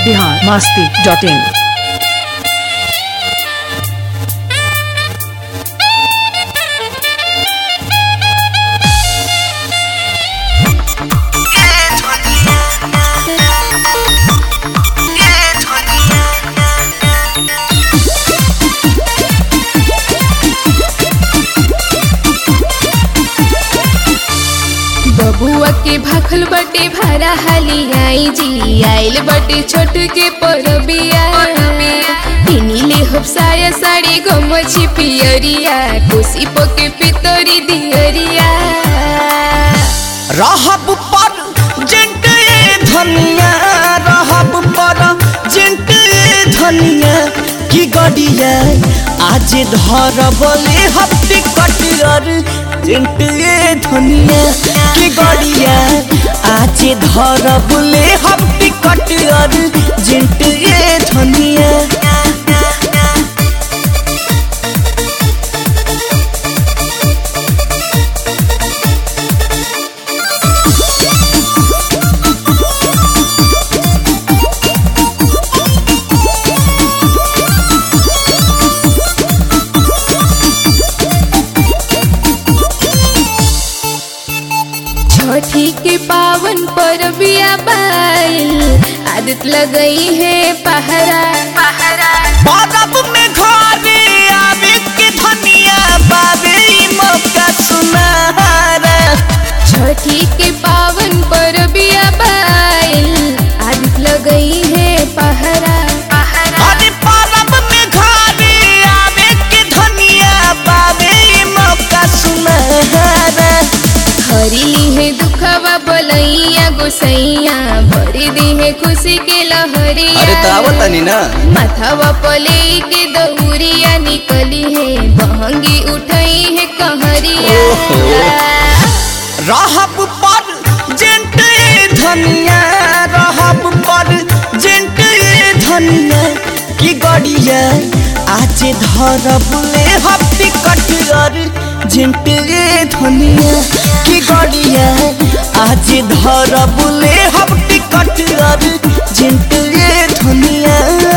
Bihar Masti dot in बबुआ के भाखल बटे भारा हाली आई जी आइल बटे छोट के परबिया पिनीले हफ्साया साड़ी गमछी पियरिया कोसी पके पितरी दियरिया रहब पर जेंट धनिया रहब पर जेंट धनिया की गड़िया आज धरबले हफ्ते कटियर जेंट धनिया की गड़िया आज धरबले हफ्ते कटियर जेंट धनिया छठी के पावन परबिया बाइल आदत लगई है पहरा पहरा बरफ में घरे आवे के धनिया बाबे ई मौका सुनहरा छठी के पावन परबिया बाइल आदत लगई है पहरा पहरा अरे बरफ में घरे आवे के धनिया बाबे ई मौका सुनहरा हरिली है दुखवा बलैया गोसैया भरी दी है खुशी के लहरिया ना माथावा पले के दौरिया निकली है बहंगी उठई है कहरिया रहब पर जेंट धनिया रहब पर जेंट धनिया की गड़िया आज धरबले हफ्ती कटियर जेंट धनिया की गड़िया आज धरबले हफ्ती कटियर जेंट धनिया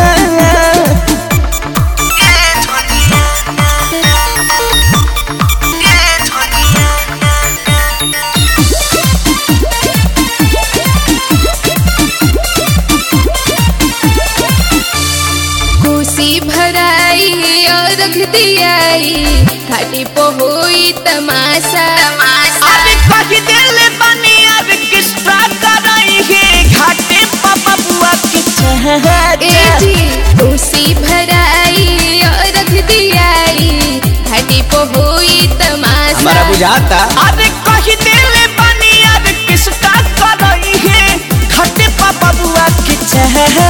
खुशी भराई और रख दियाई घाटी पहुई तमाशा अरे कही दिल बनी अब किस्सा कराई है घाटे पापा बुआ की ए चहरा जी खुशी भराई और रख दियाई घाटी पहुई तमाशा बुझाता अरे कही दिल बनी अब किस्सा कराई है घाटे पापा बुआ की चहरा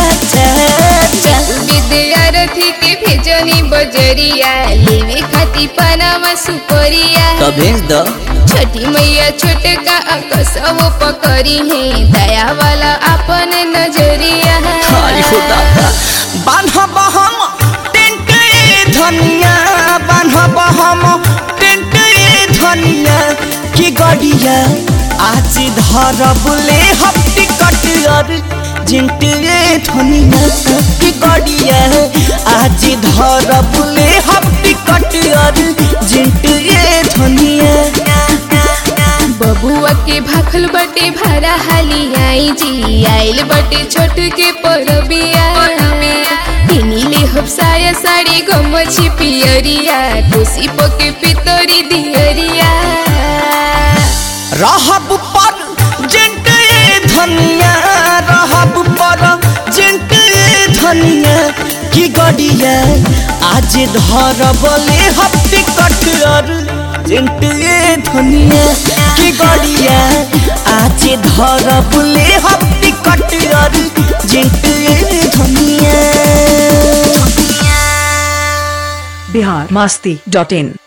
विद्यार्थी के भेजनी बजरिया लेवे खाती पनामा सुपरिया तो भेज दो छठी मैया छोटका कसव पकड़ी है दया वाला अपन नजरिया बान्हब हम टेंट धनिया बान्हब हम टेंट धनिया की गड़िया आज धरबले हफ्ती कटियर जिंट धनिया की गड़िया आज धरबले हफ्ती कटियर जिंट धनिया बबुआ के भाखल बटे भारा हाली आई जी आइल बटे छोट के परबिया पिनीले हफ्साया साड़ी गमछी पियरिया कोसी पके पितरी दियरिया रहब पर जेंट धनिया रहब पर जेंट धनिया की गड़िया आज धरबले हफ्ते कटियर जेंट धनिया की गड़िया आज धरबले हफ्ते कटियर जेंट धनिया बिहार मास्ती डॉट इन